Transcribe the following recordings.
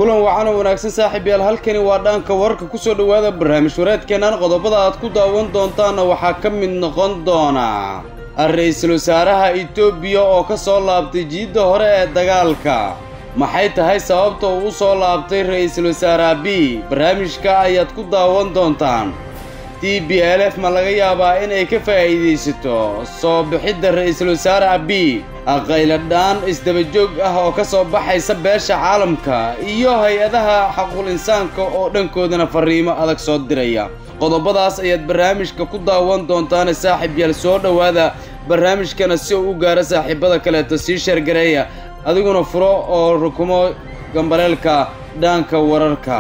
kulan wacan oo wanaagsan saaxiib yaal halkani waa dhaanka wararka kusoo dhowaada barnaamij wareedkeennan qodobada aad ku daawan doontaanna waxaa ka mid noqon doona ra-iisul wasaaraha etoobiya oo ka soo laabtay jiidda hore ee dagaalka maxay tahay sababta uu u soo laabtay ra-iisul wasaare abiy barnaamijka ayaad ku daawan doontaan d b l f ma laga yaabaa inay ka faa'iidaysato soo bixidda ra-iisul wasaare abiy qayladhaan isdabajoog ah oo ka soo baxaysa beesha caalamka iyo hay-adaha xaqul insaanka oo dhankoodana farriimo adag soo diraya qodobadaas ayaad barnaamijka ku daawan doontaane saaxiib yaal soo dhowaada barnaamijkana si uu u gaaro saaxiibada kaleeto sii sheergareeya adiguna furo oo rukumo gambaleelka dhaanka wararka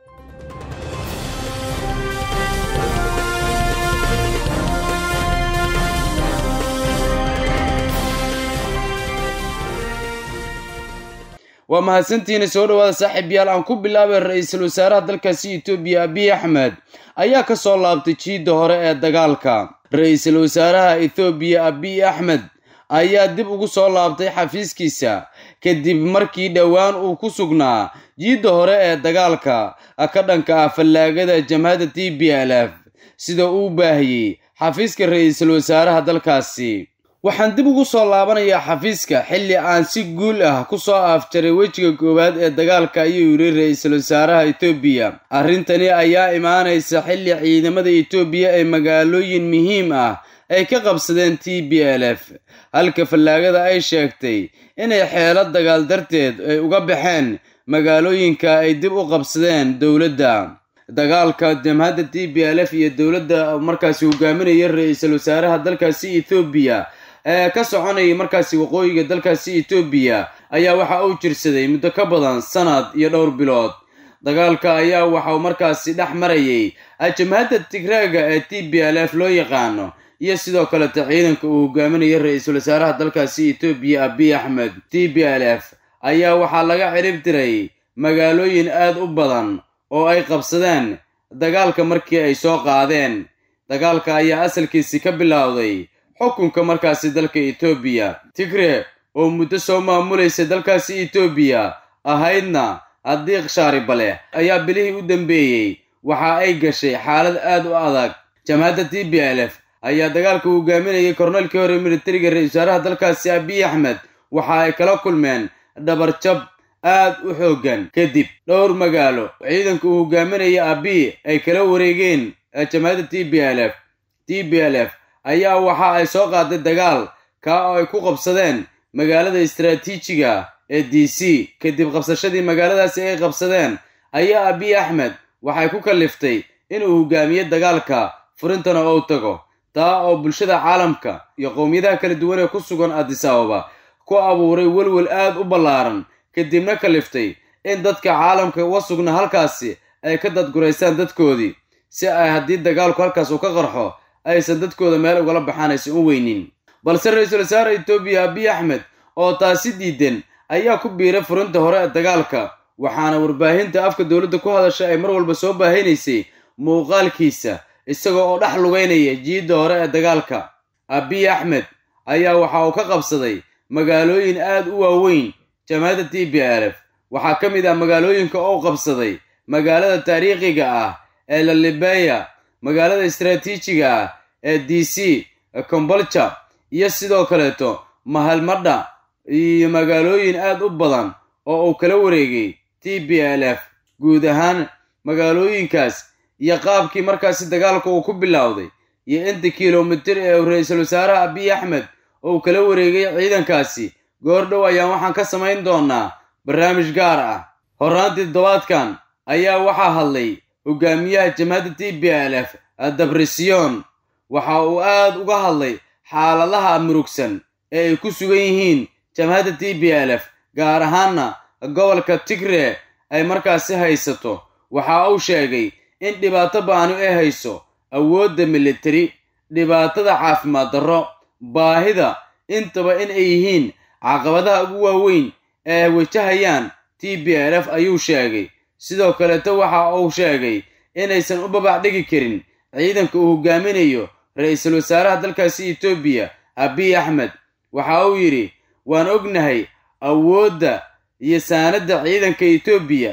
waa mahadsantihiina soo dhowaada saaxiib yaal aan ku bilaabay ra-iisul wasaaraha dalkaasi etoobiya abiy axmed ayaa ka soo laabtay jiidda hore ee dagaalka ra-iisul wasaaraha ethoobiya abiy axmed ayaa dib ugu soo laabtay xafiiskiisa kadib markii dhowaan uu ku sugnaa jiidda hore ee dagaalka ka dhanka ah fallaagada jamhadda t b l f sida uu baahiyey xafiiska ra-iisul wasaaraha dalkaasi waxaan dib ugu soo laabanayaa xafiiska xilli aan si guul ah ku soo afjaray wejiga koowaad ee dagaalka ayuu yidhi ra-iisul wasaaraha etoobiya arrintani ayaa imaanaysa xilli ciidamada etoobiya ee magaalooyin muhiim ah ay ka qabsadeen t b l f halka fallaagada ay sheegtay inay xeelo dagaal darteed ay uga baxeen magaalooyinka ay dib u qabsadeen dowladda dagaalka jamhadda t b l f iyo dowladda markaasi hogaaminaya ra-iisul wasaaraha dalkaasi ethoobiya ee ka soconayay markaasi waqooyiga dalkaasi etoobiya ayaa waxa uu jirsaday muddo ka badan sanad iyo dhowr bilood dagaalka ayaa waxauu markaasi dhex marayay jamhadda tigraaga ee t b l f loo yaqaano iyo sidoo kaleta ciidanka uu hogaaminaya ra-iisul wasaaraha dalkaasi etoobiya abiy axmed t b l f ayaa waxaa laga cirib diray magaalooyin aad u badan oo ay qabsadeen dagaalka markii ay soo qaadeen dagaalka ayaa asalkiisi ka bilowday xukunka markaasi dalka etoobiya tigre oo muddo soo maamulaysa dalkaasi etoobiya ahaydna addiiq shaaribale ayaa bilihii u dambeeyey waxa ay gashay xaalad aad u adag jamhadda t b l f ayaa dagaalka hogaaminayay korneelkii hore militariga ra-isul wasaaraha dalkaasi abiy axmed waxa ay kala kulmeen dhabarjab aad u xooggan kadib dhowr magaalo ciidanka uu hogaaminaya abiy ay kala wareegeen jamhadda t b l f t b l f ayaa waxa ay soo qaaday dagaal kaa oo ay ku qabsadeen magaalada istaraatiijiga ee d c kadib qabsashadii magaaladaasi ay qabsadeen ayaa abiy axmed waxay ku kalliftay inuu hogaamiye dagaalka furintana ou tago taa oo bulshada caalamka iyo qowmiyadaha kala duwan ee ku sugan addis ababa ku abuuray welwel aad u ballaaran kadibna kaliftay in dadka caalamka uga sugna halkaasi ay ka dadguraystaan dadkoodii si ay haddii dagaalku halkaas uu ka qarxo aysan dadkooda meel ugala baxaan aysan u weynin balse ra-iisul wasaare etoobiya abiy axmed oo taasi diidan ayaa ku biiray furinta hore ee dagaalka waxaana warbaahinta afka dowladda ku hadasha ay mar walba soo baahinaysay muuqaalkiisa isagoo oo dhex lugaynaya jiidda hore ee dagaalka abiy axmed ayaa waxa uu ka qabsaday magaalooyin aad u waaweyn jamhadda t b l f waxaa ka mid ah magaalooyinka ou qabsaday magaalada taariikhiga ah ee lalibeya magaalada istaraatiijiga ah ee d c combolja iyo sidoo kaleeto mahalmadha iyo magaalooyin aad u badan oo uu kala wareegay t b l f guud ahaan magaalooyinkaas iyo qaabkii markaasi dagaalka uu ku bilowday iyo inta kilomitir ee uu ra-iisul wasaaraha abiy axmed uu kala wareegay ciidankaasi goor dhow ayaan waxaan ka samayn doonaa barnaamij gaar ah horraantii toddobaadkan ayaa waxaa hadlay hogaamiyaha jamhadda t b l f dabrisyon waxa uu aad uga hadlay xaaladaha murugsan ee ay ku sugan yihiin jamhadda t b l f gaar ahaanna gobolka tigre ay markaasi haysato waxa uu sheegay in dhibaato baanu ay hayso awoodda militari dhibaatada caafimaad darro baahida intaba in ay yihiin caqabadaha ugu waaweyn ee wajahayaan t b l f ayuu sheegay sidoo kaleeto waxa uu sheegay inaysan u babac dhigi karin ciidanka uu hogaaminayo ra-iisul wasaaraha dalkaasi etoobiya abiy axmed waxa uu yidhi waan ognahay awoodda iyo saanadda ciidanka etoobiya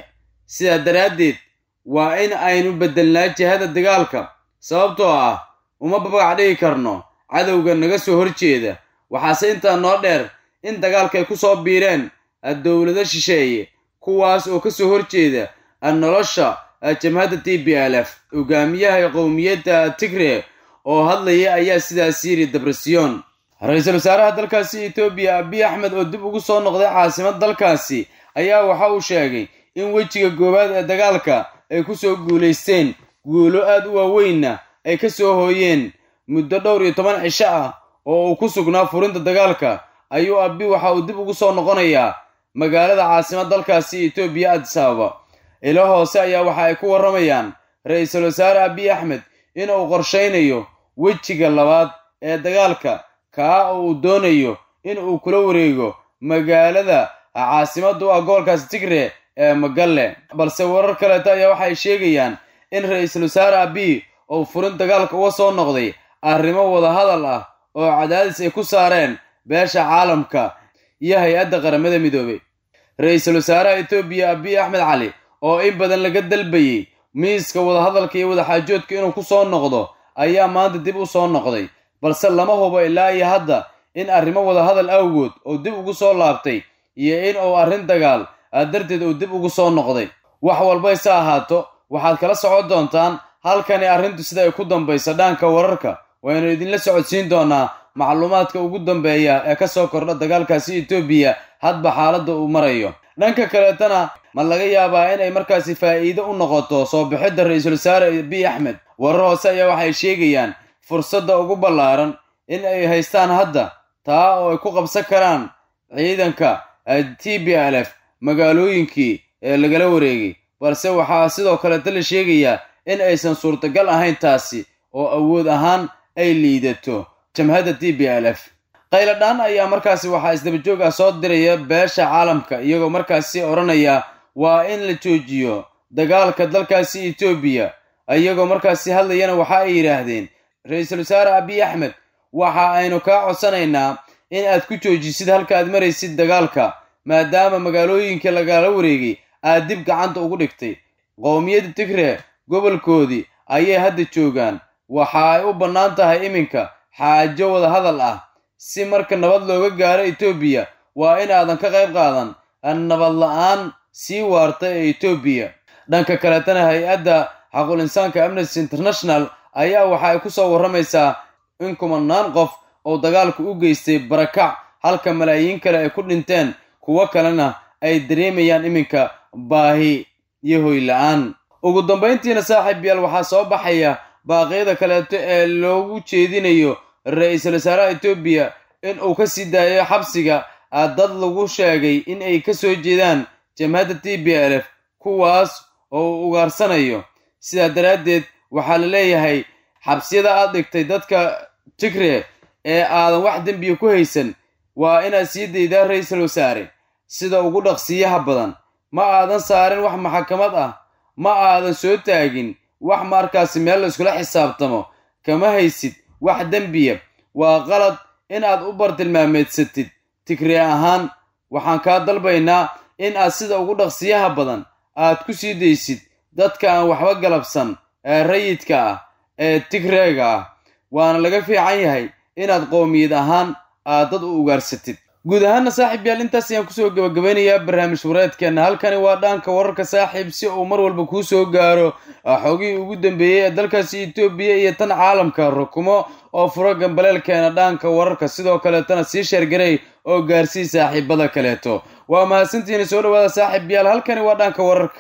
sidaa daraaddeed waa in aynu beddelnaa jihada dagaalka sababtoo ah uma babagac dhigi karno cadowga naga soo horjeeda waxaase intaa noo dheer in dagaalka ay ku soo biireen dowlado shisheeye kuwaas oo ka soo horjeeda nolosha jamhadda t b l f hogaamiyaha qowmiyadda tigre oo hadlaya ayaa sidaas yiri debresiyon ra-iisul wasaaraha dalkaasi etoobiya abiy axmed oo dib ugu soo noqday caasimad dalkaasi ayaa waxa uu sheegay in wejiga goowaad ee dagaalka ay ku soo guulaysteen guulo aad u waaweynna ay ka soo hooyeen muddo dhowr iyo toban cisho ah oo uu ku sugnaa furinta dagaalka ayuu abi waxa uu dib ugu soo noqonayaa magaalada caasimad dalkaasi etoobiya addis ababa ilo hoose ayaa waxa ay ku warramayaan ra-iisul wasaare abiy axmed in uu qorshaynayo wejiga labaad ee dagaalka kaa oo uu doonayo in uu kula wareego magaalada caasimadda u ah gobolkaasi tigre ee magalle balse warar kaleeto ayaa waxay sheegayaan in ra-iisul wasaare abiy uu furin dagaalka uga soo noqday arrimo wadahadal ah oo cadaadis ay ku saareen beesha caalamka iyo hay-adda qaramada midoobay ra-iisul wasaaraha etoobiya abiy axmed cali oo in badan laga dalbayey miiska wadahadalka iyo wadaxaajoodka inuu ku soo noqdo ayaa maanta dib u soo noqday balse lama hubo ilaa iyo hadda in arrimo wadahadal awgood oo dib ugu soo laabtay iyo in uu arrin dagaal darteed uu dib ugu soo noqday wax walbayse ahaato waxaad kala socon doontaan halkani arrintu sida ay ku dambayso dhaanka wararka waynu idinla socodsiin doonaa macluumaadka ugu dambeeya ee ka soo kordha dagaalkaasi etoobiya hadba xaaladda uu marayo dhanka kaleetana ma laga yaabaa inay markaasi faa'iido u noqoto soo bixidda ra-iisul wasaare abiy axmed warar hoose ayaa waxay sheegayaan fursadda ugu ballaaran in ay haystaan hadda taa oo ay ku qabsan karaan ciidanka t b l f magaalooyinkii ee lagala wareegay balse waxaa sidoo kaleeta la sheegayaa in aysan suurtagal ahayn taasi oo awood ahaan ay liidato jamhadda t b l f qayladhaan ayaa markaasi waxaa isdabajoog ah soo diraya beesha caalamka iyagoo markaasi odhanaya waa in la joojiyo dagaalka dalkaasi etoobiya iyagoo markaasi hadlayana waxa ay yidhaahdeen ra-iisul wasaare abiy axmed waxa aynu kaa codsanaynaa in aad ku joojisid halka aad maraysid dagaalka maadaama magaalooyinkii lagala wareegay aad dib gacanta ugu dhigtay qowmiyadda tigre gobolkoodii ayay hadda joogaan waxa ay u bannaan tahay iminka xaajo wada hadal ah si marka nabad looga gaaro etoobiya waa in aadan ka qayb qaadan nabad la-aan sii waarta ee etoobiya dhanka kaleetana hay-adda xaqul insaanka amnesty international ayaa waxa ay ku soo warramaysaa in kumanaan qof oo dagaalku u geystay barakac halka malaayiin kale ay ku dhinteen kuwo kalena ay dareemayaan iminka baahi iyo hoy la-aan ugu dambayntiina saaxiib yaal waxaa soo baxaya baaqyada kaleeto ee loogu jeedinayo ra-iisul wasaaraha etoobiya in uu ka sii daayo xabsiga dad lagu sheegay in ay ka soo jeedaan jamhadda t b l f kuwaas oo uu ugaarsanayo sidaa daraaddeed waxaa la leeyahay xabsiyada aad dhigtay dadka tigre ee aadan wax dembiya ku haysan waa inaad sii daydaa ra-iisul wasaare sida ugu dhaqsiyaha badan ma aadan saarin wax maxakamad ah ma aadan soo taagin wax markaasi meel la iskula xisaabtamo kama haysid wax dembiya waa qalad inaad u bartilmaameedsatid tigre ahaan waxaan kaa dalbaynaa in aad sida ugu dhaqsiyaha badan aad ku sii daysid dadka aan waxba galabsan ee rayidka ah ee tigreega ah waana laga fiican yahay inaad qowmiyad ahaan aad dad u ugaarsatid guud ahaana saaxiib yaal intaas ayaan kusoo gabagabeynayaa barnaamij wareedkeenna halkani waa dhaanka wararka saaxiib si uu mar walba kuu soo gaaro xogihii ugu dambeeyey ee dalkaasi etoobiya iyo tan caalamka rukumo oo furo gambaleelkeena dhaanka wararka sidoo kaleetana sii sheergarey oo gaarsii saaxiibada kaleeto waa mahadsantihiina soo dhawaada saaxiib yaal halkani waa dhaanka wararka